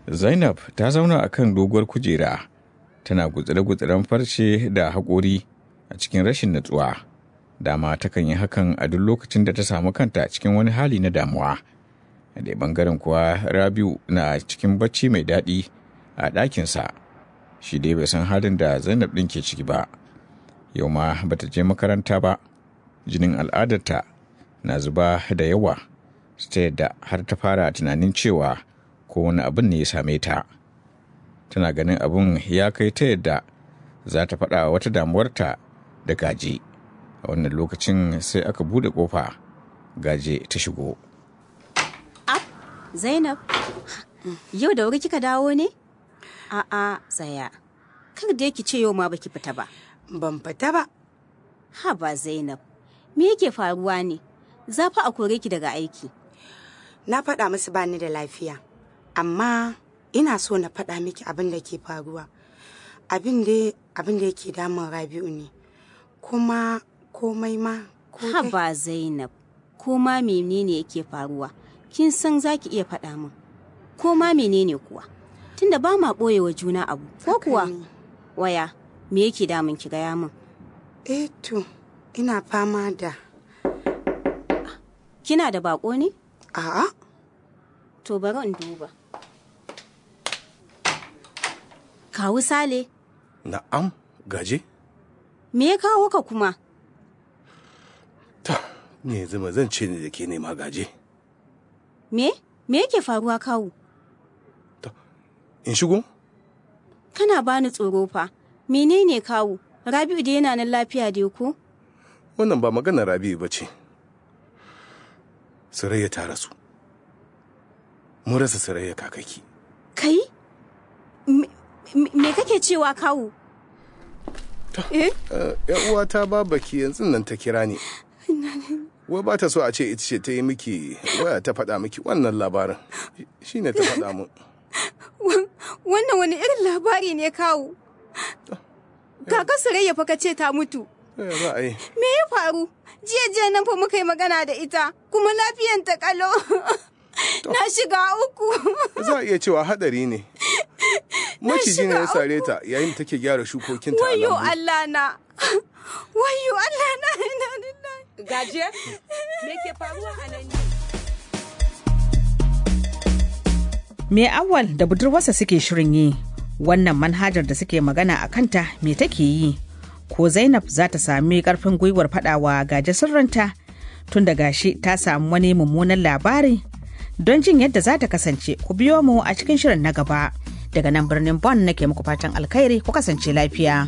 Zainab ta zauna a kan doguwar kujera, tana gutsire-gutsiren farce da haƙori a cikin rashin natsuwa. Dama takan yi hakan a duk lokacin da ta samu kanta cikin wani hali na damuwa. A dai ɓangaren kuwa Rabiu na cikin bacci mai daɗi a ɗakinsa. Shi dai bai san halin da Zainab ɗin ke ciki ba. Yau ma bata je makaranta ba. Jinin al'adarta na zuba da yawa. Ta yadda har ta fara tunanin cewa ko wani abin ne ya same ta tana ganin abin ya kai ta yadda za ta faɗa wata damuwarta da gaje a wannan lokacin sai aka bude ƙofa gaje ta shigo Ab, Zainab, yau da wuri kika dawo ne? A'a, tsaya. Kar da yake ce yau ma baki fita ba. Ban fita ba. Ha ba Zainab, me yake faruwa ne? Za fa a kore ki daga aiki. Na faɗa musu bani da lafiya. Amma ina so na faɗa miki abin da ke faruwa. Abin da abin da yake damun Rabi'u ne. Kuma komai ma ko Ha dai- ba Zainab, ko ma menene yake faruwa? Kin san za ki iya faɗa min. Ko ma menene kuwa? Tunda ba ma ɓoye wa juna abu, ko Haka kuwa? ne. Waya, me yake damun ki gaya min? Eh to, ina fama da Kina da bako ne? a'a To bari in duba. Kawu Sale, Na'am, gaje? me ya kawo ka kuma? Ta, ni yanzu ma zan ce ni da ke nema gaje. Me? Me yake faruwa kawu? In shigo? Kana bani tsoro fa. Menene kawu? Rabi'u da yana nan lafiya dai ko? Wannan ba maganar Rabi'u ba ce. Surayya ta rasu. Mun rasa Surayya kakaki. Kai? Me, me- me kake cewa kawu? Eh? Eh, ‘Yan uwata babaki yanzu nan ta kira ni. Wai ba ta so a ce ita ce ta yi miki waya ta faɗa miki wannan labarin. Shi ne ta faɗa mun. Wannan wani irin labari ne kawu? Kaka Surayya fa ka ce ta mutu. Eh, Za a yi. Me ya faru? Jiya jiya nan fa muka yi magana da ita, kuma lafiyan ta kalo. Na shiga uku. Za a iya cewa haɗari ne. Maciji ne ya shiga sare ta yayin da take gyara shukokinta a Wayo lambu. Allah na. Wayo Allah na. Ina lillahi. Gaje, me ke faruwa a nan ne? Me awal da budurwarsa suke shirin yi wannan manhajar da suke magana a kanta me take yi ko zainab za ta sami karfin gwiwar fadawa gaje sirrinta tun da gashi ta samu wani mummunan labari don jin yadda za ta kasance ku biyo mu a cikin shirin na gaba daga nan birnin bon nake muku fatan alkhairi ku kasance lafiya.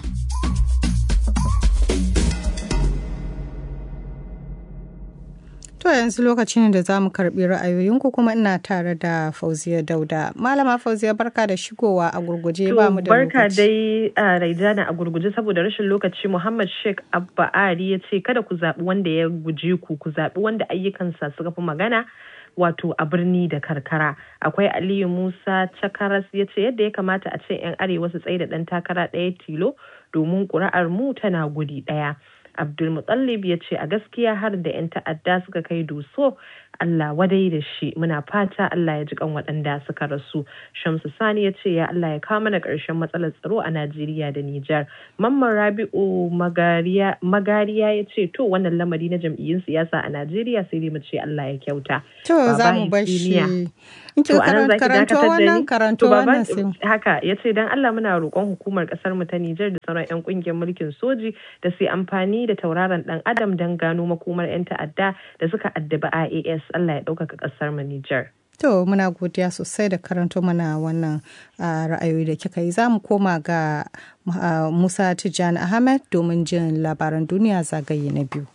To yanzu lokaci ne da za mu karɓi ra'ayoyinku kuma ina tare da Fauziya Dauda. Malama Fauziya barka da shigowa a gurguje ba mu da barka lokaci. dai a Raidana a gurguje saboda rashin lokaci Muhammad Sheikh Abba Ari ya ce kada ku zaɓi wanda ya guje ku ku zaɓi wanda ayyukansa suka fi magana wato a birni da karkara akwai aliyu musa chakaras ya ce yadda ya kamata a ce 'yan arewa su tsaye da ɗan takara ɗaya tilo domin ƙuri'ar mu tana guri ɗaya abdulmutallib ya ce a gaskiya har da 'yan ta'adda suka kai doso Allah wadai da shi muna fata Allah ya ji kan waɗanda suka rasu Shamsu Sani ya ce ya Allah ya kawo mana ƙarshen matsalar tsaro a Najeriya da Nijar Mamman Rabi'u Magariya Magariya ya ce to wannan lamari na jam'iyyun siyasa a Najeriya sai dai mu ce Allah ya kyauta To za Baba mu bar shi. Injiniya. In kin To a nan karan- zaki karanto dakatar da wannan ni? karanto To, Baba, wannan sai mu- haka ya ce don Allah muna roƙon hukumar ƙasar mu ta Nijar da sauran 'yan ƙungiyar mulkin soji da su yi amfani da tauraron ɗan adam don gano makomar 'yan ta'adda da suka addabi IAS Allah ya ɗaukaka ƙasar mu Nijar. To muna godiya sosai da karanto mana wannan ah, ra'ayoyi da kika yi. Za mu koma ga ah, Musa Tijjani Ahmed domin jin labaran duniya zagaye na biyu.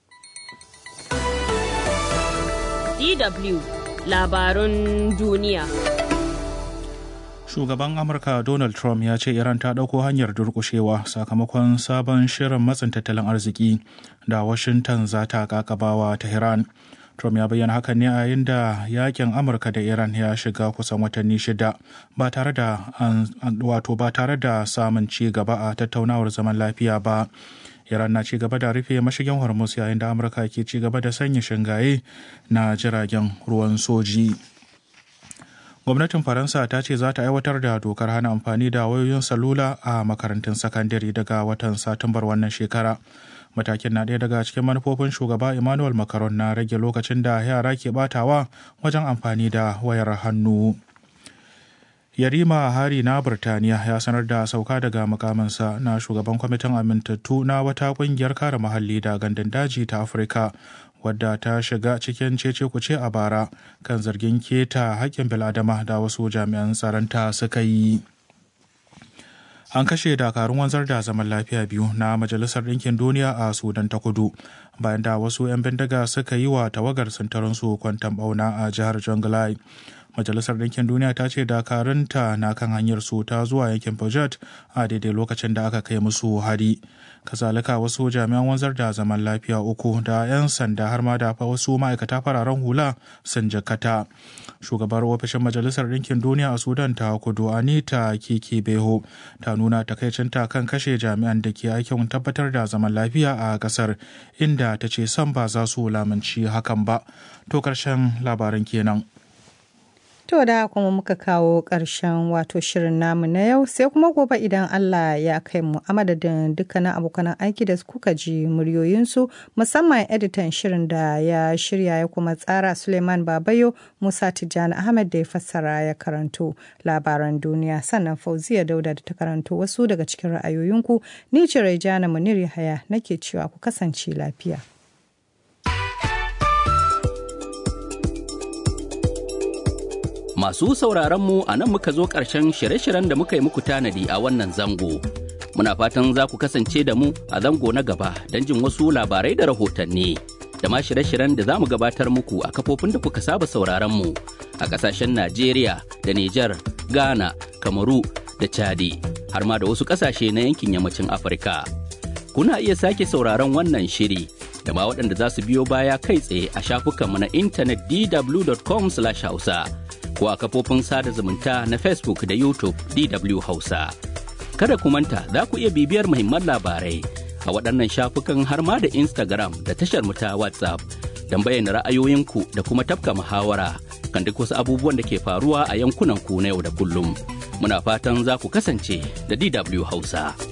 DW labarun duniya. Shugaban Amurka Donald Trump ya ce Iran ta ɗauko hanyar durƙushewa sakamakon sabon shirin matsin tattalin arziki da Washington za ta kakabawa Tehran. Trump ya bayyana hakan ne a yayin da yakin Amurka da Iran ya shiga kusan watanni shida ba tare da an- an- wato ba tare da samun ci gaba a tattaunawar zaman lafiya ba. Iran na ci gaba da rufe mashigin Hormuz yayin da Amurka ke ci gaba da sanya shingaye na jiragen ruwan soji. gwamnatin faransa ta ce za ta aiwatar da dokar hana amfani da wayoyin salula a makarantun sakandare daga watan satumbar wannan shekara matakin na ɗaya daga cikin manufofin shugaba emmanuel macron na rage lokacin da yara ke batawa wajen amfani da wayar hannu yarima hari na birtaniya ya sanar da sauka daga mukaminsa na shugaban kwamitin amintattu na wata kungiyar kare muhalli da gandun daji ta afirka wadda ta shiga cikin cece kuce a bara kan zargin keta haƙƙin biladama da wasu jami'an tsaronta suka yi an kashe dakarun wanzar da zaman lafiya biyu na majalisar ɗinkin duniya a sudan ta kudu bayan da wasu 'yan bindiga suka yi wa tawagar sintarinsu kwantan bauna a jihar jonglai majalisar ɗinkin duniya ta ce dakarunta na kan hanyar su ta zuwa yankin Pajat a daidai lokacin da aka kai musu hari kazalika wasu jami'an wanzar da zaman lafiya uku da 'yan sanda har ma da wasu ma'aikata fararen hula sun jakata shugabar ofishin majalisar ɗinkin duniya a sudan ta kudu anita kiki beho ta nuna takaicinta kan kashe jami'an da ke aikin tabbatar da zaman lafiya a ƙasar inda ta ce san ba za su lamunci hakan ba to ƙarshen labaran kenan To da kuma muka kawo ƙarshen wato shirin namu na yau sai kuma gobe idan Allah ya kai mu a madadin dukkanin abokanan aiki da kuka ji muryoyinsu musamman editan shirin da ya shirya ya kuma tsara Suleiman Babayo Musa Tijjani Ahmed da ya fassara ya karanto labaran duniya sannan Fauziya Dauda da ta karanto wasu daga cikin ra'ayoyinku ni ce Raijana Munir Yahaya nake cewa ku kasance lafiya. Masu sauraron mu a nan muka zo ƙarshen shirye-shiryen da muka yi muku tanadi a wannan zango. Muna fatan za ku kasance da mu a zango na gaba don jin wasu labarai da rahotanni. Da ma shirye-shiryen da za mu gabatar muku a kafofin da kuka saba sauraron mu a ƙasashen Najeriya da Nijar, Ghana, Kamaru da Chadi, har ma da wasu ƙasashe na yankin yammacin Afirka. Kuna iya sake sauraron wannan shiri da ma waɗanda za su biyo baya kai tsaye a shafukanmu na intanet dw.com/hausa. ko a kafofin sada zumunta na Facebook da YouTube DW Hausa. Kada ku manta za ku iya bibiyar muhimman labarai a waɗannan shafukan har ma da Instagram da tashar mu ta WhatsApp don bayyana ra'ayoyinku da kuma tafka muhawara kan duk wasu abubuwan da ke faruwa a yankunan ku na yau da kullum. Muna fatan za ku kasance da DW Hausa.